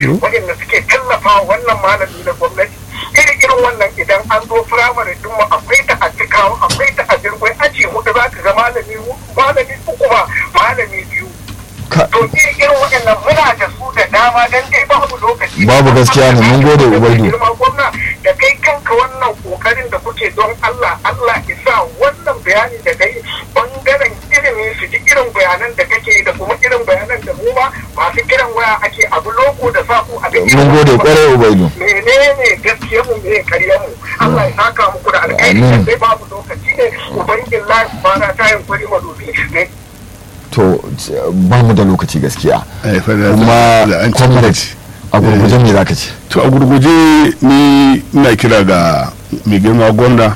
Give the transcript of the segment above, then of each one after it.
waɗanda suke tallafa wannan malami na gwamnati irin irin wannan idan an zo firamare din mu akwai ta a cikawa akwai ta a jirgin aji hudu za ka ga malami malami uku ba malami biyu to irin irin waɗannan muna da su da dama dan dai babu lokaci babu gaskiya ne mun gode ubaidu girma gwamna da kai kanka wannan kokarin da kuke don Allah Allah isa wannan bayani da kai bangaren ilimi su ji irin bayanan da kake da kuma irin bayanan da mu ma masu kiran waya ake abu loko da saku a ga mun gode kwarai ubaidu menene gaskiya mu me karya mu Allah ya saka muku da alkhairi Amin. sai babu lokaci ne ubangin lafi bana ta yin kwari madobi ne to ba mu da lokaci gaskiya Eh, fa da- kuma da an ci comrade lokaci. a gurguje me zaka ce to a gurguje ni ina kira ga mai girma gwamna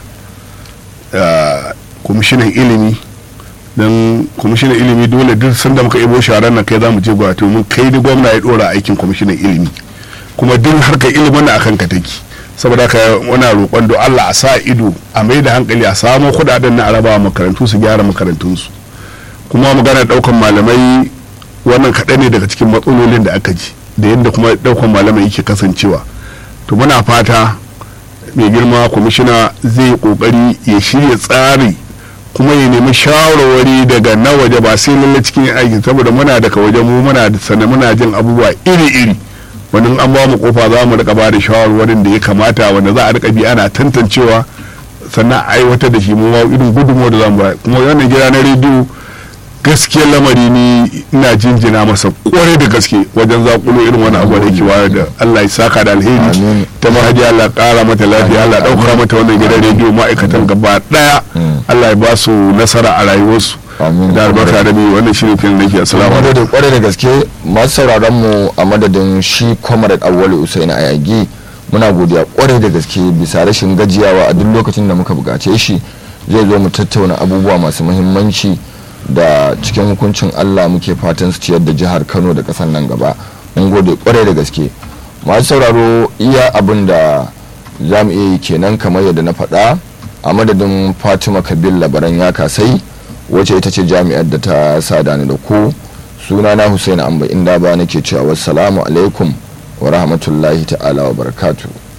da kwamishinan ilimi don kwamishinan ilimi dole duk sanda muka ibo sharar nan kai za mu je gwato mun kai da gwamna ya dora aikin kwamishinan ilimi kuma duk harkar ilimin na akan ka take saboda haka muna roƙon don Allah a sa ido a mai da hankali a samo kudaden na araba makarantu su gyara makarantunsu kuma magana daukan malamai wannan kaɗan ne daga cikin matsalolin da aka ji da yadda kuma daukan malamai yake kasancewa to muna fata mai girma kwamishina zai yi kokari ya shirya tsari kuma ya nemi shawarwari daga na waje ba sai lalle cikin aiki saboda muna daga waje mu muna da sana muna jin abubuwa iri-iri wani an ba mu kofa za mu rika ba da shawarwarin da ya kamata wanda za a rika bi ana tantancewa sannan a aiwatar da shi mu ma irin gudunmuwa da za mu ba kuma wannan gida na rediyo gaskiyar lamari ni ina jinjina masa kwarai da gaske wajen zakulo irin wani abu da yake wayar da Allah ya saka da alheri Amin. ta mahaji Allah kara mata lafiya Allah dauka mata wannan gidan rediyo ma'aikatan gaba daya Allah ya ba su nasara a rayuwarsu Amin. da albarka da ni wannan shirin filin da ke assalamu mun alaikum gode kwarai da gaske masu sauraron mu a madadin shi comrade awwali usaini ayagi muna godiya kwarai da gaske bisa rashin gajiyawa a duk lokacin da muka bukace shi zai zo mu tattauna abubuwa masu muhimmanci da cikin hukuncin Allah muke fatan su ciyar da jihar Kano da kasar nan gaba mun gode kwarai da gaske masu sauraro iya abin da za mu iya yi kenan kamar yadda na faɗa a madadin fatima kabil labaran ya kasai wacce ita ce jami'ar da ta sada ni da ku suna na Hussein Amba inda ba nake cewa wassalamu alaikum wa rahmatullahi ta'ala wa barakatuh